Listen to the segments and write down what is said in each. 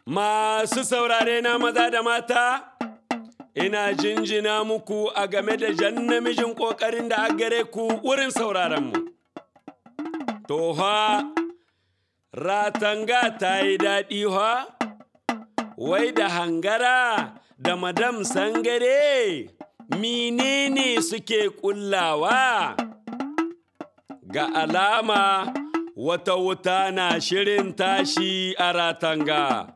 Masu saurare na maza da mata, ina jinjina muku a game da jan namijin ƙoƙarin da a gare ku wurin sauraronmu. Toha, ratanga ta yi daɗi ha, wai da hangara da madam sangare, menene suke ƙullawa? Ga alama wata wuta na shirin tashi a ratanga.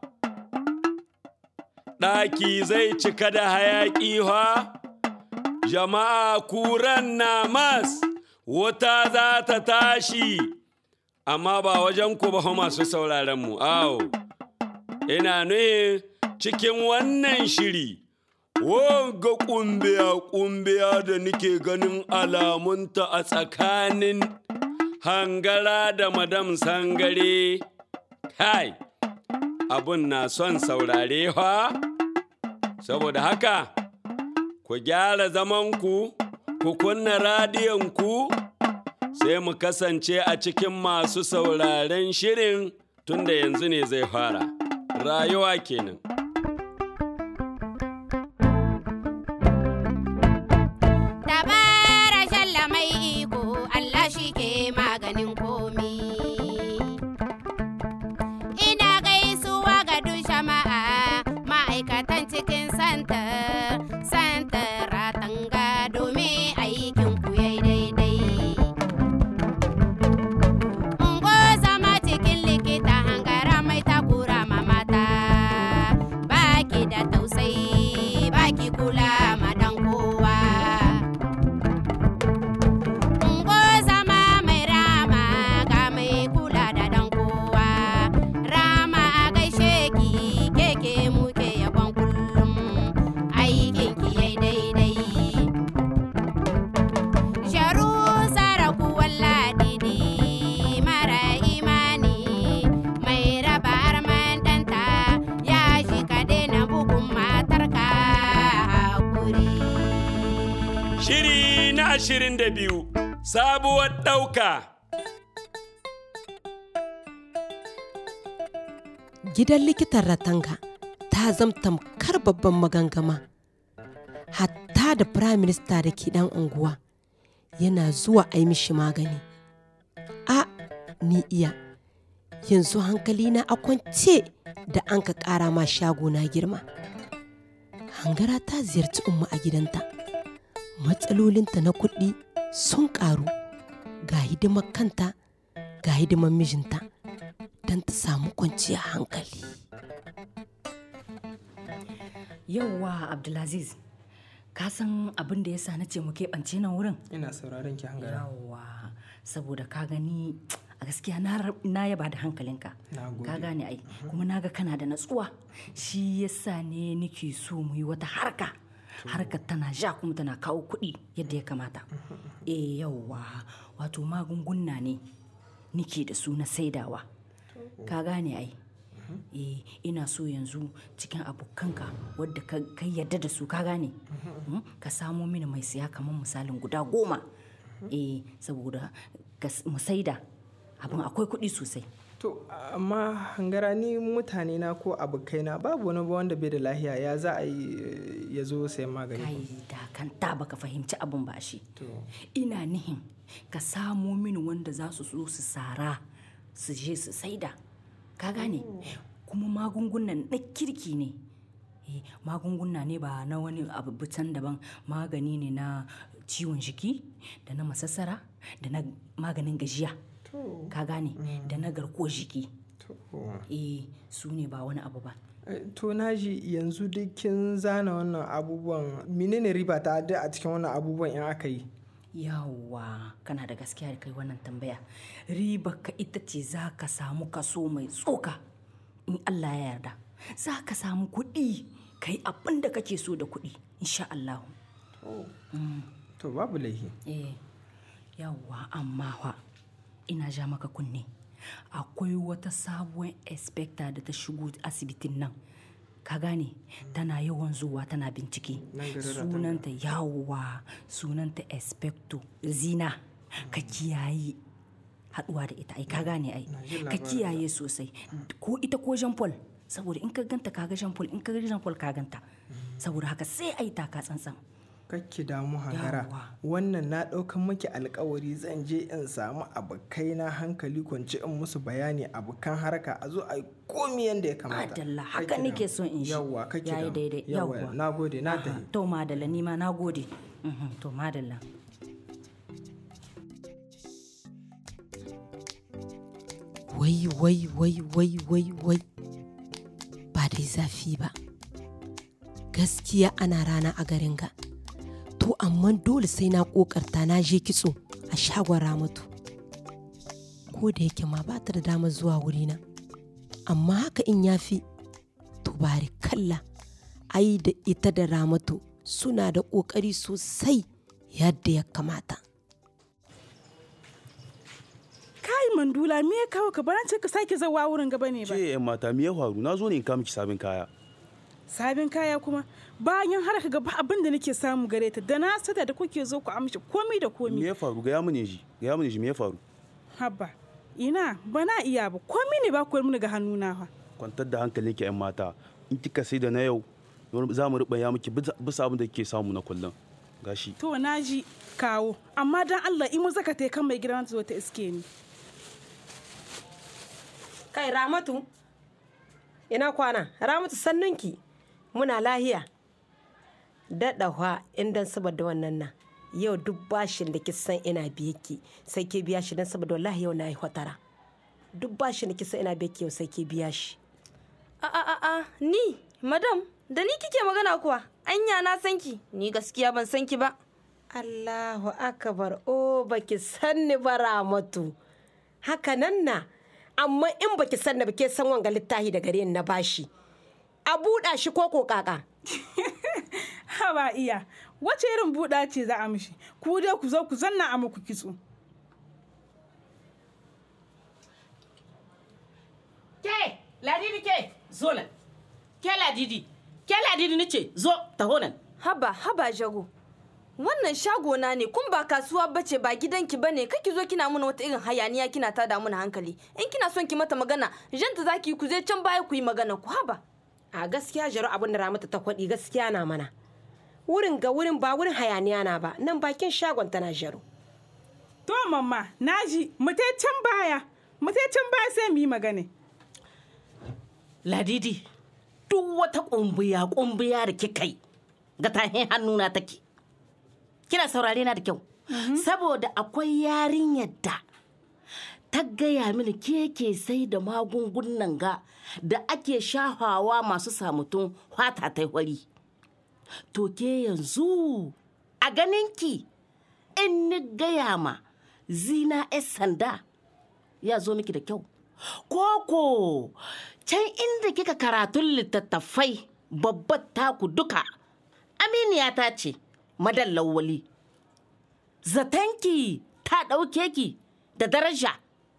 ɗaki zai cika da hayaƙi ha, jama'a kuran na mas, wuta za ta tashi, amma ba wajen ku ba masu sauraron mu, awo. Ina nuhin cikin wannan shiri, wanga ƙumbiya-ƙumbiya da nike ganin alamunta a tsakanin hangara da madam sangare, kai. abun na son saurare fa saboda haka ku gyara zamanku ku kunna radiyonku sai mu kasance a cikin masu sauraren shirin tunda yanzu ne zai fara rayuwa kenan Dabara shalla mai iko Allah shi ke maganin komi. Ina gaisuwa ga duk jama'a ma'aikatan cikin santar, santar ratanga domin aikin ku yayi daidai. Ungo zama cikin likita hangara mai takura ma mata, baki da tausayi, baki kula ma dan kowa. Ungo zama mai rama ga mai kula da dan kowa. Rama a gaishe ki keke muke yabon kullum aikin ki yai daidai. Sharu saraku walladidi mara imani mai raba arman danta ya shi ka daina bugun matarka hakuri. shiri na ashirin da biyu sabuwar ɗauka gidan likitan ratanga ta zamtam kar babban magangama hatta da prime minister da ke dan unguwa yana zuwa a yi mishi magani a ni iya yanzu hankalina a kwance da an ka ƙara ma shago na girma hangara ta ziyarci umma a gidanta matsalolinta na kuɗi sun ƙaru ga hidimar kanta ga hidimar mijinta don ta samu kwanciyar hankali Yauwa Abdulaziz, ka san abin da ya sa na ce mu keɓance nan wurin? ina sauraron ki hangara Yauwa, saboda ka gani a gaskiya na rab- na yaba da hankalinka. Na gode. Ka gane ai, kuma na ga kana da natsuwa. Shi yasa ne nake so mu yi wata harka. Harkar tana ja kuma tana kawo kuɗi yadda ya kamata. Eh yauwa, wato magunguna ne nike da su na saidawa. Ka gane ai. eh ina so yanzu cikin abokanka wadda ka ka yarda da su ka gane Mm, ka samo mini mai siya kamar misalin guda goma eh saboda ka s- mu saida abin akwai kuɗi sosai to amma hangara ni mutane na ko abokaina babu wani ba wanda bai da lahiya ya za a yi eh, ya zo sayan magani kai da kan ta baka fahimci abin ba shi to ina nihin ka samo mini wanda za su so su sara su je su saida ka gane kuma magungunan na kirki ne Eh, magunguna ne ba na wani abu can daban magani ne na ciwon jiki da na masassara da na maganin gajiya ka gane da na garkuwar jiki to eh su ne ba wani abu ba Eh, to naji yanzu duk kin zana wannan abubuwan menene riba ta da a cikin wannan abubuwan in aka yi Yawwa kana da gaskiya da kai wannan tambaya. Riba ka ita ce za ka samu kaso mai tsoka in Allah ya yarda. Za ka samu kuɗi ka yi abin da kake so da kuɗi insha Allah. to babu laifi Eh, yawwa amma fa ina ja maka kunne. Akwai wata sabuwar inspector da ta shigo asibitin nan. Ka gane tana yawan zuwa tana bincike. Nan garin Ratanga. Sunanta yawwa sunanta inspector Zina. Ka kiyaye haɗuwa da ita ai ka gane ai. Na ji Ka labarin kiyaye sosai. Ko ita ko Jean Paul saboda in ka ganta ka ga Jean Paul in ka ga Jean Paul ka ganta saboda haka sai a yi taka tsantsan kakki damu hangara Yawwa. wannan na ɗaukan maki alkawari zan je in samu abokai na hankali kwance in musu bayani abokan harka a zo a yi komi yadda ya kamata Madalla, haka Kakki nake damu. so in ji. yawwa kakki Yayi damu. daidai, yawwa yawwa. na gode na Aha, tafi to madalla ni ma na gode Mhm, to madalla wai wai wai wai wai wai ba dai zafi ba gaskiya ana rana a garin ga to amma dole sai na kokarta na je kitso a shagon ramatu ko da yake ma ba ta da damar zuwa wurina amma haka in yafi to bari kalla ai da ita da ramatu suna da ƙoƙari sosai yadda ya kamata kai mandula me ya kawo ka baran ka sake zawa wurin gaba ne ba ce yan mata me ya faru na zo ne in kawo miki sabon kaya sabin kaya kuma bayan har ka gaba abin da nake samu gare ta da na sata da kuke zo ku amshi komi da me komi ya faru ga ya mune ji ga ya mune ji me ya faru habba ina ba na iya ba komi ne ba ku mini ga hannuna fa kwantar da hankalinki yan mata in kika sai da na yau za mu ya miki bisa bisa abin da kike samu na kullum gashi to na ji kawo amma dan Allah in mu zaka tai kan mai gidan ta zo ta iske ni kai ramatu ina kwana ramatu sannunki muna lahiya daɗawa indan saboda wannan nan yau duk bashin da kisan ina biye ki sai ke biya shi dan saboda wallahi yau na yi hotara duk bashin da kisan ina biye ki yau sai ke biya shi A a a a ni madam da ni kike magana kuwa anya na san ki ni gaskiya ban san ki ba Allahu akbar o baki sanni ba ramatu haka nan na amma in baki sanni ba ke san wanga littahi da gare ni na bashi a buɗa shi ko ko kaka haba iya wace irin buɗa ce za a mishi ku dai ku zo ku zanna a muku kitso Ke, ladidi ke, zo nan. Ke ladidi, ke ladidi ni ce, zo, taho nan. haba haba jago wannan shagona ne kun ba kasuwa bace ba gidanki bane kake zo kina muna wata irin hayaniya kina tada muna hankali in kina son ki mata magana janta zaki ku je can baya ku yi magana ku haba a gaskiya jaru abin da ramata ta kwaɗi gaskiya na mana wurin ga wurin ba wurin hayaniya na ba nan bakin shagon tana jaru to mamma naji mu tai can baya mu tai can baya sai mu yi magana Ladidi, duk wata ƙumbiya ƙumbiya da kika yi ga tahin hannuna take. Kina saurare na da kyau. Saboda akwai yarinyar da ta gaya mini ke ke sai da magungunan ga da ake shafawa masu samutun fata ta wari. To ke yanzu a ganinki in ni gaya ma zina 'yan sanda ya zo miki da kyau. Koko can inda kika karatun littattafai babbar taku duka aminiya ta ce madan lawali zatanki ta ɗauke ki da daraja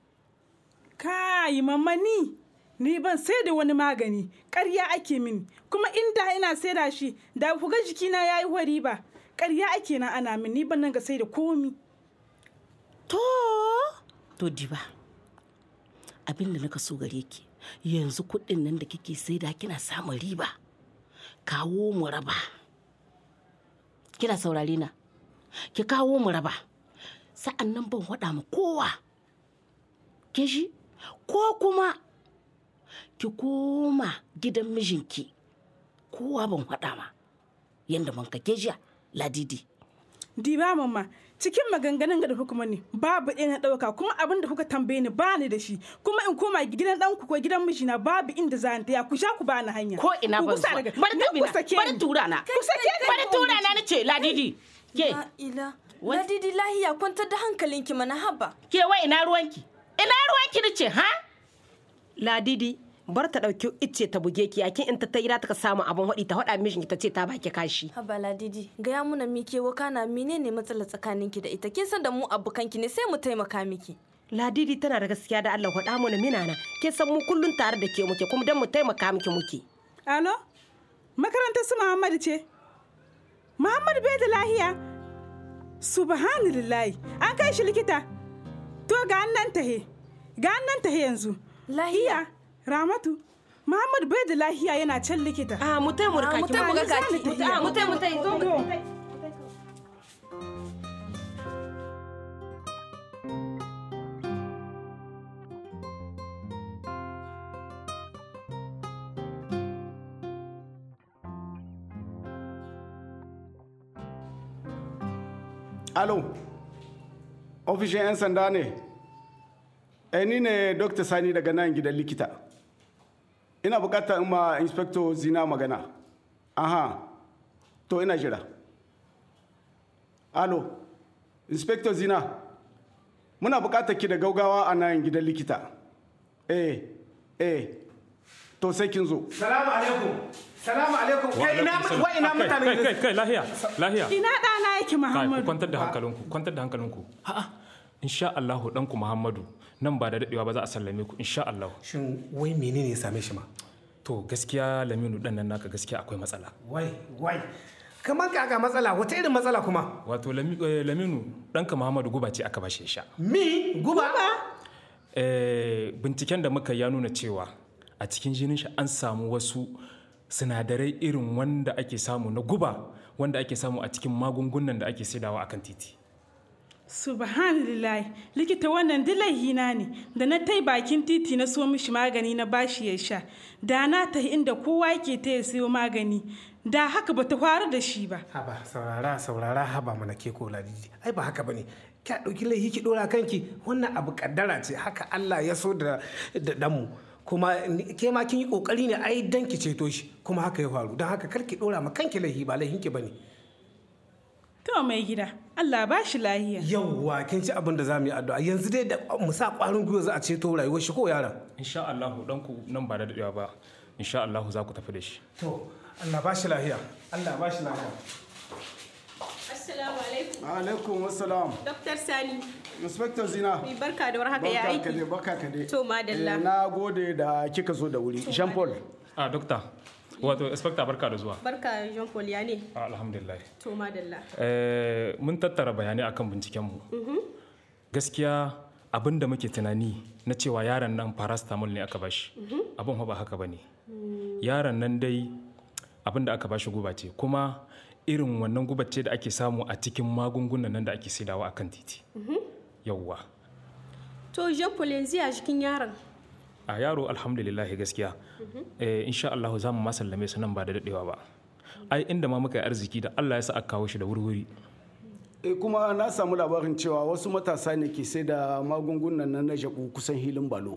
kai mamma ni ni ban sai da wani magani ƙarya ake mini kuma inda ina sai da shi da ku ga jikina yayi wari ba ƙarya ake nan ana min ni ban nan ga sai da komi to to diba abin da naka so gare ki yanzu kuɗin nan da kike saida kina samun riba kawo mu raba kina saurare na ki kawo mu raba sa'an nan ban waɗa ma kowa ke shi ko kuma ki koma gidan mijinki kowa ban waɗa ma yadda man kake jiya ladidi diba mamma cikin maganganun da kuka ne babu ɗaya na ɗauka kuma abin da kuka tambaye ni bani da shi kuma in koma gidan ɗanku ko gidan mijina babu inda za ni taya ku sha ku bani hanya ko ina Ku ban gusa zuwa daga- bari ni tabi ku na sake bari ni. tura na Ku sake ni bari ko tura in na nace ladidi ke la ila ladidi lahiya kwantar da hankalinki mana haba ke wa ina ruwanki ina ruwanki nace ha ladidi bar ta ɗauki icce ta buge ki yakin in ta taira ta ka samu abin haɗi ta haɗa mijinki ta ce ta baki kashi haba ladidi gaya muna mike wakana menene matsalar tsakaninki da ita kin san da mu abokanki ne sai mu taimaka miki ladidi tana da gaskiya da Allah faɗa mana mina na ke san mu kullun tare da ke muke kuma dan mu taimaka miki muke alo makarantar su muhammadu ce muhammadu bai da lahiya subhanallahi an kai shi likita to ga nan tahe ga nan tahe yanzu lahiya Ramatu, Muhammad bai da lahiya yana can likita. A mu tai mu raka ki mutai mu ga kaki mutai mutai mutai zo mu tai Alo, ofishin 'yan sanda ne? Eh, ni ne Dr. Sani daga nan gidan likita. Ina bukatar in ma Inspector Zina magana. Aha, to ina jira. Alo, Inspector Zina, muna bukatar ki da gaugawa a nan gidan likita. Eh, eh, to sai kin zo. Salamu alaikum. Salamu alaikum. Kai ina wa ina mutane kai kai kai lahiya lahiya Ina ɗana yake kai ku Muhammadu. kwantar da hankalinku kwantar da hankalinku a'a insha Allah danku Muhammadu nan ba da dadewa ba za a sallame ku insha Allah Shin wai menene ya same shi ma? to gaskiya Laminu dan nan naka gaskiya akwai matsala Wai, wai. Kamar kaka matsala, wata irin matsala kuma? wato Lami- eh, Laminu danka Muhammadu guba ce aka bashi ya sha Mi, guba? Eh, binciken da muka ya nuna cewa a cikin jinin shi an samu wasu sinadarai irin wanda ake samu na guba wanda ake samu a cikin magungunan da ake saidawa akan titi Subhanallah likita wannan dilahina ne da na tai bakin titi na so mishi magani na bashi ya sha da na tahi inda kowa yake ta ya sayo magani da haka bata faru da shi ba Haba, saurara, saurara, haba mana ke ko ladidi. Ai ba haka bane. Kya ɗauki laifi ki ɗora kanki, wannan abu kaddara ce, haka Allah ya so da da danmu. Kuma ni- ke ma kin yi kokari ne ai dan ki ceto shi, kuma haka ya faru. Don haka kar ki ɗora ma kanki laifi ba laifin ki bane. to mai gida Allah ba shi lahiya Yawwa, kin ci abin da za mu yi addu'a. Yanzu dai da mu sa ƙwarin gwiwa za a ceto rayuwar shi ko yaron. insha Allah danku nan ba da dadewa ba insha Allah za ku tafi da shi To, Allah ba shi lahiya. Allah ba shi lahiya. Assalamu alaikum. Alaikum wassalam. Dr. Sani, Inspector Zina. mai barka da warhaka ya Barka ka dai, aiki. barka ka dai. To, madalla. Eh, Na gode da kika zo da wuri. Jean Paul. a dokta wato inspector barka da zuwa Barka Jean Paul ya ne. Ah, alhamdulillah To, madalla. Eh, mun tattara bayanai akan bincikenmu gaskiya abin da muke tunani na cewa yaron nan paracetamol ne aka bashi abin fa ba haka ba ne yaron nan dai abin da aka bashi guba ce kuma irin wannan guba ce da ake samu a cikin magungunan nan da ake saidawa akan titi yawwa To, Jean Paul yanzu ya jikin yaron. a yaro alhamdulillah gaskiya eh, insha Allah za mu masallame su nan ba da dadewa ba ai inda ma muka yi arziki da Allah ya sa aka kawo shi da wurwuri Eh, kuma na samu labarin cewa wasu matasa ne ke sai da magungunan nan na jabu kusan hilin balo.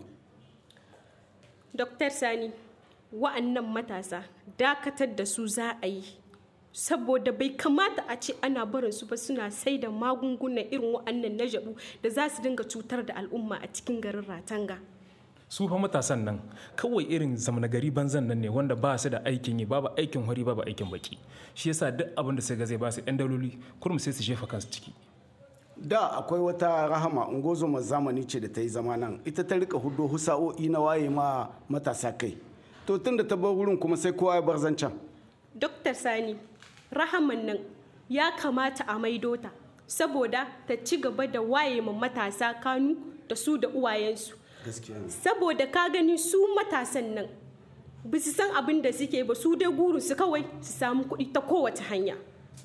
Dr. Sani, wa'annan matasa dakatar da su za a yi. Saboda bai kamata a ce ana barin su ba suna sai da magungunan irin wa'annan na jabu da za su dinga cutar da al'umma a cikin garin Ratanga. su fa matasan nan kawai irin zamana gari banzan nan ne wanda ba su da aikin yi babu aikin hori babu aikin baki shi yasa duk abin da sai ga zai ba su yan daloli kurum sai su jefa kansu ciki Da akwai wata rahama ungozoma zamani ce da ta yi zama nan ita ta rika hudo husa'o'i na waye ma matasa kai. To tun da ta bar wurin kuma sai kowa ya bar zancen. Dr. Sani, rahaman nan ya kamata a maido ta saboda ta ci gaba da waye ma matasa kanu da su da uwayensu. Gaskiya ne. Saboda ka gani su matasan nan ba su san abin da suke ba su dai guru su kawai su samu kuɗi ta kowace hanya.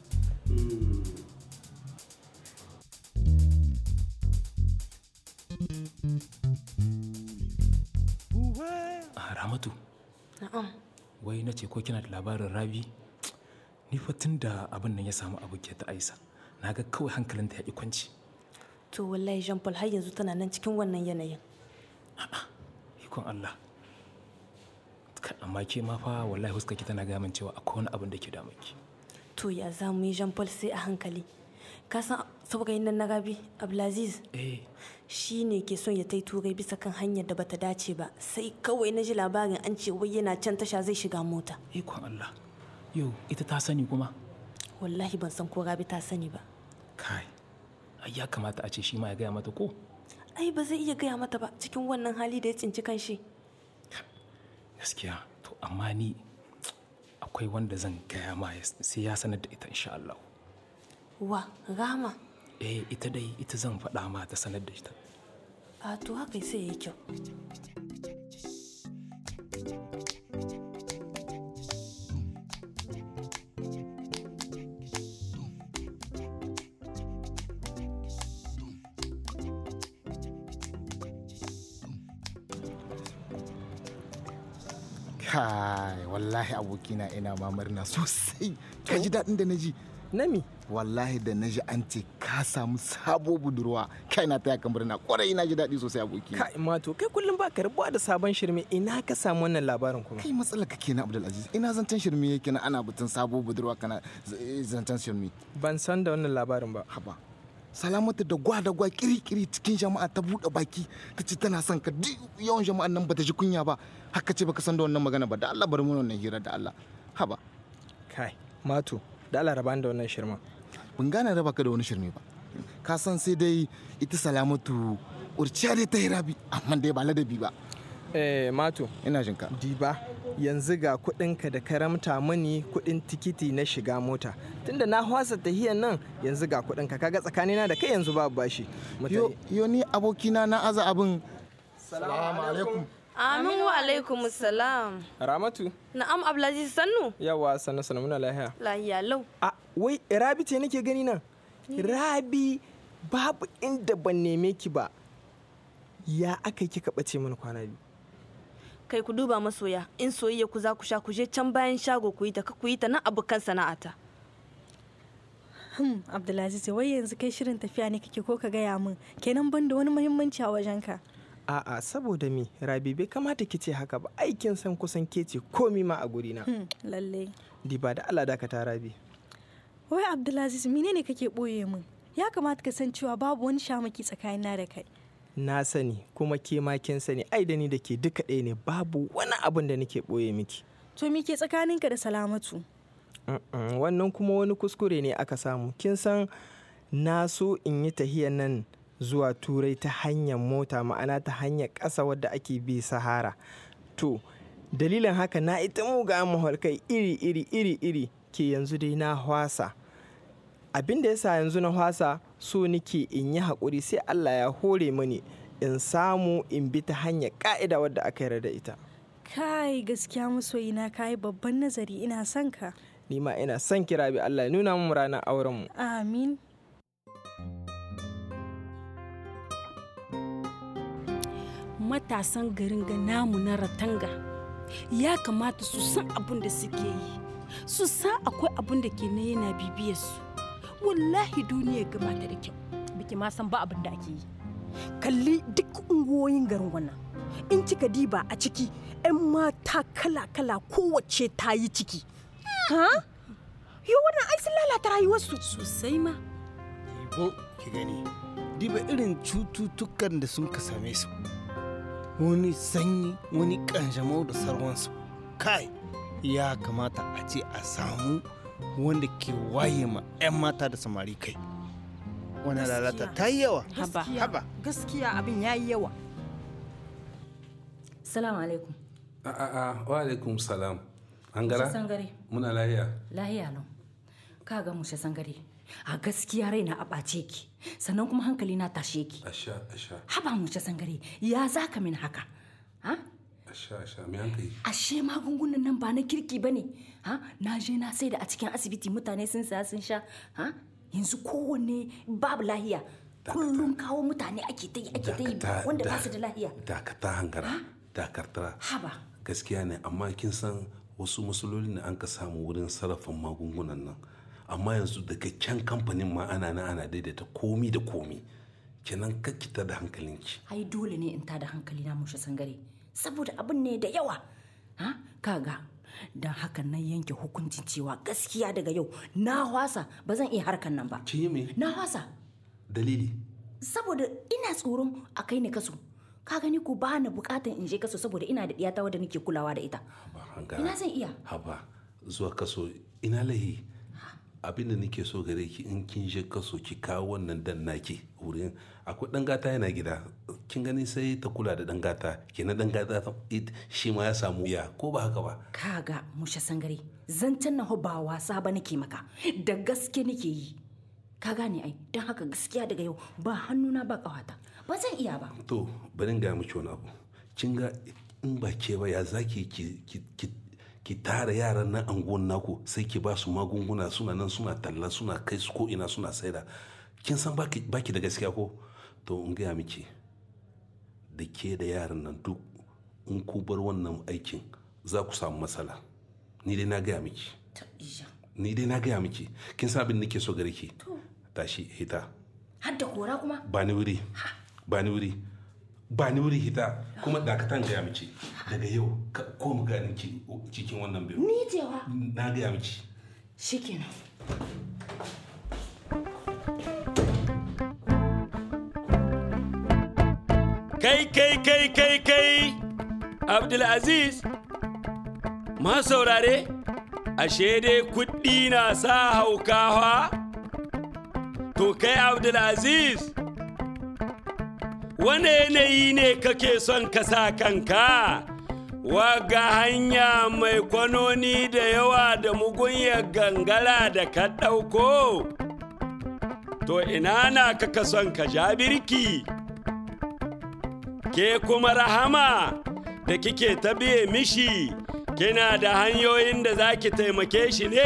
a ramatu Na'am. wai na ce ko kina da labarin rabi ni fa tun da abin nan ya samu abokiyar ta aisa na ga kawai hankalinta ya ƙi kwanci To wallahi Jean Paul har yanzu tana nan cikin wannan yanayin. ikon Allah Kai, amma ke ma fa wallahi huska ki tana gaya min cewa akwai wani abin da ke damun ki To ya za mu yi Jean Paul sai a hankali. Ka san saurayin nan na Rabi Abdulaziz eh shi ne ke son ya tai turai bisa kan hanyar da bata dace ba sai kawai na ji labarin an ce wai yana can tasha zai shiga mota. ikon Allah yau ita ta sani kuma Wallahi ban san ko Rabi ta sani ba. kai ai ya kamata a ce shi ma ya gaya mata ko Ai ba zai iya gaya mata ba cikin wannan hali da ya tsinci kanshi. gaskiya to amma ni akwai wanda zan gaya ma ya- sai ya sanar da ita insha Allah Wa Rama eh ita dai ita zan faɗa ma ta sanar da ita a to haka sai ya yi kyau. kai wallahi abokina ina ma murna sosai ka ji daɗin da na ji nami wallahi da na ji an ce ka samu sabo budurwa kai na taya ka murna kwarai na ji daɗi sosai aboki kai mato kai kullum ba ka rabuwa da sabon shirme ina ka samu wannan labarin kuma kai matsala ka kenan abdulaziz ina zancen shirme yake na ana batun sabo budurwa kana zancen shirme ban san da wannan labarin ba haba salamatu da gwa da gwa kiri-kiri cikin jama'a ta buɗe baki ta ce tana son ka duk yawan jama'an nan bata ji kunya ba haka ce baka san da wannan magana ba da Allah bari mu wannan hira da Allah haba kai mato da Allah raba da wannan shirma ban gane raba ka da wani shirme ba ka san sai dai ita salamatu urciya dai ta hirabi amma dai ba ladabi ba eh mato ina jinka diba yanzu ga kuɗinka da karamta mani kuɗin tikiti na shiga mota tunda na hwasa tahiyan nan yanzu ga kuɗinka kaga tsakanina da kai yanzu babu bashi yo, yo ni abokina na aza abin salamu alaikum Amin wa alaikum salam. Ramatu. Na'am Abdulaziz Sannu. Yawa sannu sannu muna lahiya. Lahiya lau. A wai Rabi ce nake gani nan. Rabi babu inda ban neme ki ba. Ya aka yi kika bace mana kwana biyu. Kai ku duba masoya in soyayya ku za ku sha ku je can bayan shago ku yi ta ku yi ta nan abokan sana'ata. Hmm, Abdulaziz wai yanzu kai shirin tafiya ne kake ko ka gaya min kenan ban da wani muhimmanci a wajenka. A'a saboda me Rabi bai kamata ki ce haka ba aikin san kusan ke ce komi ma a guri na. Hmm, lalle. Diba da Allah dakata Rabi. Wai Abdulaziz menene kake boye min? Ya kamata ka san cewa babu wani shamaki tsakanina da kai. Na sani kuma ke ma kin sani ai da ni da ke duka ɗaya ne babu wani abin da nake boye miki. To me ke tsakaninka da Salamatu? Wannan kuma wani kuskure ne aka samu. Kin san na so in yi tahiyan nan zuwa turai ta hanyar mota ma'ana ta hanyar ƙasa wadda ake bi sahara to dalilin haka na ita muga mahalkai iri iri iri iri ke yanzu dai na hwasa abin da yasa yanzu na hwasa so nike in yi haƙuri sai allah ya hore mani in samu in bi ta hanyar ƙa'ida wadda aka yarda da ita kai gaskiya masoyina kayi babban nazari ina son ka ni ma ina son kira bi allah ya nuna mu ranar aurenmu amin matasan garin ga namu na ratanga ya kamata su san abin da suke yi su san akwai abin da ke na yana bibiyar su wallahi duniya gama ta da kyau biki ma san ba abin da ake yi kalli duk unguwoyin garin wannan in kika diba a ciki 'yan mata kala-kala kowace ta yi ciki ha yo wannan ai sun lalata rayuwarsu sosai ma ko ki gani diba irin cututtukan da sun ka same su wani sanyi wani kanjamau da sarwansu kai ya kamata a ce a samu wanda ke waye ma 'yan mata da samari kai wani lalata ta yi yawa haba haba gaskiya abin ya yi yawa salamu alaikum a a a wa alaikum salam an gara sangare muna lahiya lahiya no ka ga mushe sangare a gaskiya raina a ɓace ki sannan kuma hankali na tashe ki asha asha haba mushe sangare ya za ka min haka ha asha asha me hankali ashe magungunan nan ba na kirki ba ne ha na je na sai da a cikin asibiti mutane sun saya sun sha ha yanzu kowanne babu lahiya kullum kawo mutane ake ta yi ake ta yi wanda ba su da lahiya dakata hangara dakartara haba gaskiya ne amma kin san wasu matsaloli ne an ka samu wurin sarrafa magungunan nan amma yanzu daga can kamfanin ma ana na ana daidaita komi da komi kenan kakkita da hankalinki ai dole ne in tada hankali na mushe sangare saboda abin ne da yawa ha kaga don haka na yanke hukuncin cewa gaskiya daga yau na wasa ba zan iya harkan nan ba kin yi me na wasa dalili saboda ina tsoron a kai ni kaso ka gani ko ba na bukatan in je kaso saboda ina da iyata wadda nake kulawa da ita ina zan iya haba zuwa kaso ina lahi abinda nake so gare ki in kin je kaso ki kawo wannan dan naki wurin akwai dan gata yana gida kin gani sai ta kula da dan gata kenan dan gata shi ma ya samu ya ko ba haka ba kaga mushe sangare zancen na ba wasa ba nake maka da gaske nake yi ka gane ai don haka gaskiya daga yau ba hannuna ba kawata ba zan iya ba to bari ga miki wani abu kin ga in ba ke ba ya zaki ki ki ki tara yaran nan anguwan naku sai ki ba su magunguna suna nan suna talla suna kai su ko ina suna saida kin san baki baki da gaskiya ko to in gaya miki da ke da yaran nan duk in ku bar wannan aikin za ku samu matsala ni dai na gaya miki ni dai na gaya miki kin san abin da nake so gare ki tashi hita har da kora kuma ba ni wuri ba ni wuri ba ni wuri hita kuma dakatan gaya miki daga yau ka ko mu ganin ki cikin wannan biyu ni jewa na gaya miki shikenan Kai kai kai kai kai Abdulaziz ma saurare ashe dai kuɗi na sa haukawa to kai Abdulaziz wane yanayi ne kake son ka sa kanka waga hanya mai kwanoni da yawa da mugunyar gangara da ka ɗauko to ina na kaka son ka ja birki ke kuma rahama da kike ta biye mishi kina da hanyoyin da za ki taimake shi ne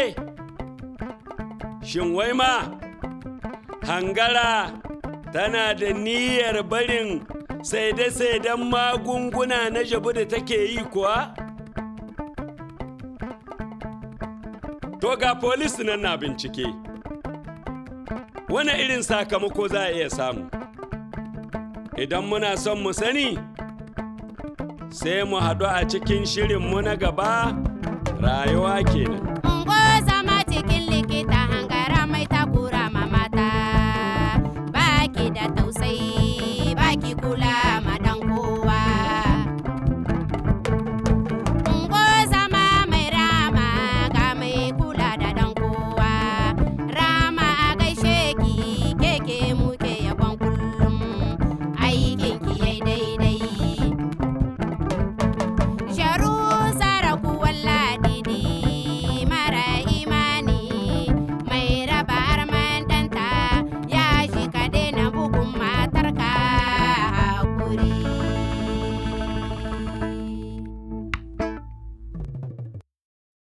shin wai ma hangara tana da niyyar barin saide-saiden magunguna na jabu da take yi kuwa to ga polis nan na bincike wani irin sakamako za a iya samu idan muna son mu sani sai mu haɗu a cikin shirinmu na gaba rayuwa kenan. Ungoza